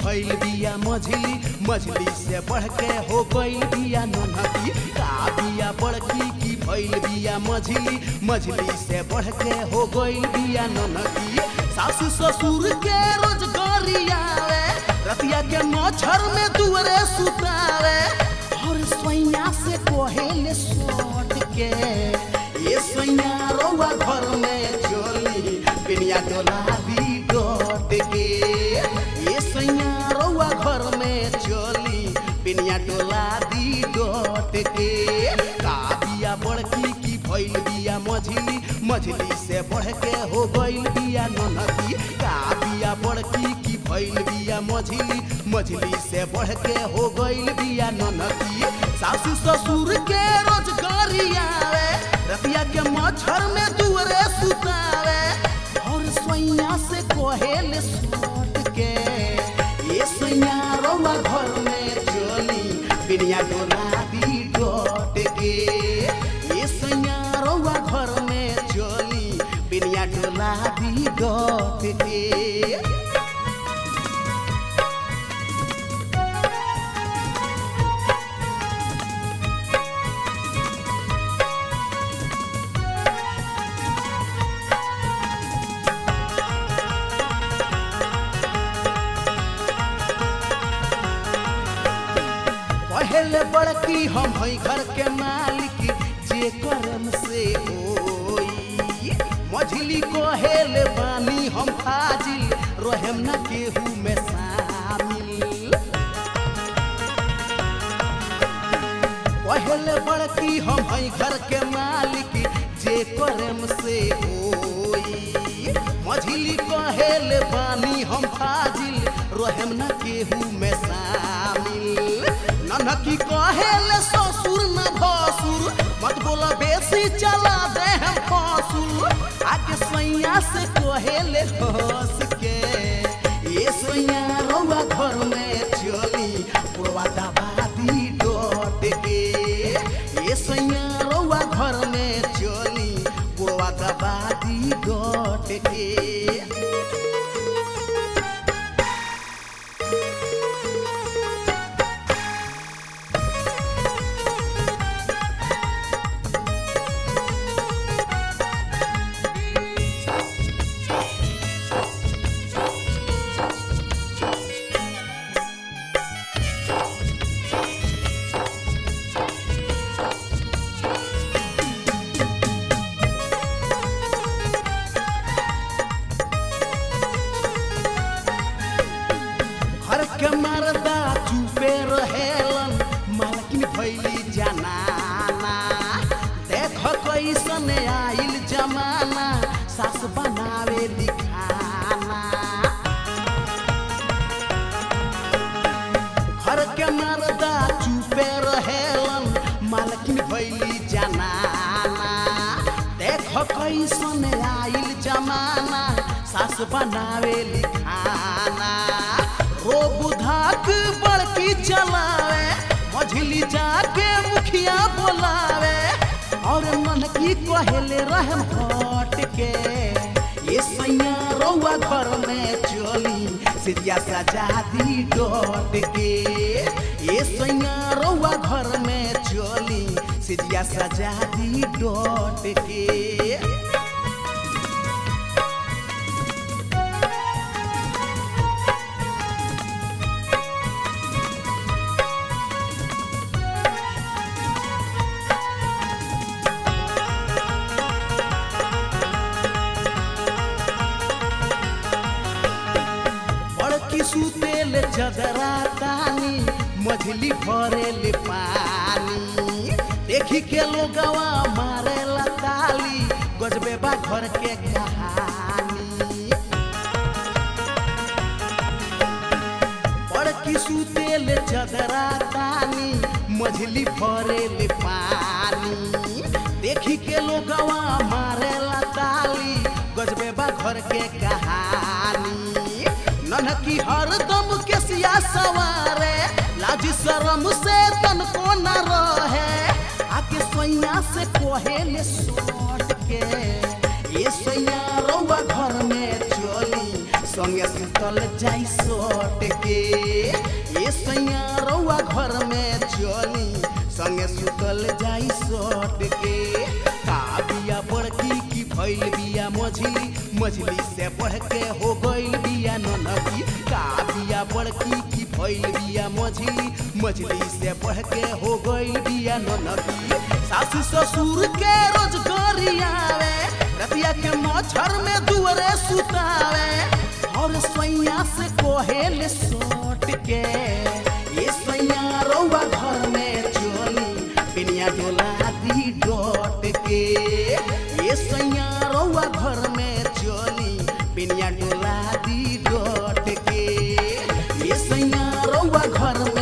भइल बिया मझली मझली से बढ़ के हो गइल बिया ननकी का बिया बड़की की भइल बिया मझली मझली से बढ़ के हो गइल बिया ननकी सासू ससुर के रोजगारी आवे रतिया के मच्छर में दुअरे सुतावे और सोइया से कोहेले सोट के ये सोइया रौआ घर में चोली पिनिया डोला दी डोट के ये सोइया रौआ घर में चोली पिनिया डोला दी डोट के का बिया बड़की की भइल बिया मझली मझली से बढ़ के हो गइल बिया ननकी का बिया बड़की की भइल बिया मझली मझली से बढ़ के हो गइल बिया ननकी सासू ससुर के रोजगारी आवे रतिया के मच्छर में दुअरे सुतावे और सोइया से कोहेल सोट के ये सोइया रौआ घर में चली बिनिया डोला दी डोट के ये सोइया रौआ घर में चली बिनिया डोला दी डोट के पहले बड़की हम हई घर के मालिक जे करम से होई मझली कहेल बानी हम फाजिल रहेम न केहू में शामिल पहले बड़की हम हई घर के मालिक जे करम से होई मझली कहेल बानी हम फाजिल रहेम न केहू में शामिल ननकी कहेल ससुर न भसुर मत बोल बेसी चला दे हम फसुर आगे सैया से कहेल हंस के ये सैया रौआ घर में चली पुरवा दबादी डोट के ये सैया रौआ घर में चली पुरवा दबादी डोट के घर के मर्दा चुपे रहेलन मालकिन भैली जनाना देख कैसन आइल जमाना सास बनावे लिखाना घर के मर्दा चुपे रहेलन मालकिन भैली जनाना देख कैसन आइल जमाना सास बनावे लिखाना रो बुधाक बड़की चलावे मझली जाके मुखिया बोलावे और मन की कहेले रहम हट के ये सैया रौआ घर में चली सिरिया सजा दी डोट के ये सैया रौआ घर में चली सिरिया सजा दी डोट के बड़की सुतेल चदरा तानी मझली भरेल पानी देखी के लोगवा मारे ताली गजबे बा घर के कहानी बड़की सुतेल चदरा तानी मझली भरेल पानी देखी के लोगवा मारे ताली गजबे बा घर के कहानी ननकी हरदम के सिया सवारे लाज शरम से तनको न रहे आके सोइया से कोहेले सोट के ये सोइया रौआ घर में चली संगे सुत सुतल जाई सट के ए सैया रउआ घर में चली संगे सुतल जाई सट के का बिया बड़की की भइल बिया मझली मझली से बढ़ के हो गइल बिया ननकी का बिया बड़की की भइल बिया मझली मझली से बढ़ के हो गइल बिया ननकी सासू ससुर के रोजगारी आवे रतिया के मच्छर में दुअरे सुतावे और सैया से कोहेल सोट के ये सैया रउआ घर में चली बिनिया डोला दी डोट के ये सैया रउआ घर में चली बिनिया डोला दी डोट के ये सैया रउआ घर में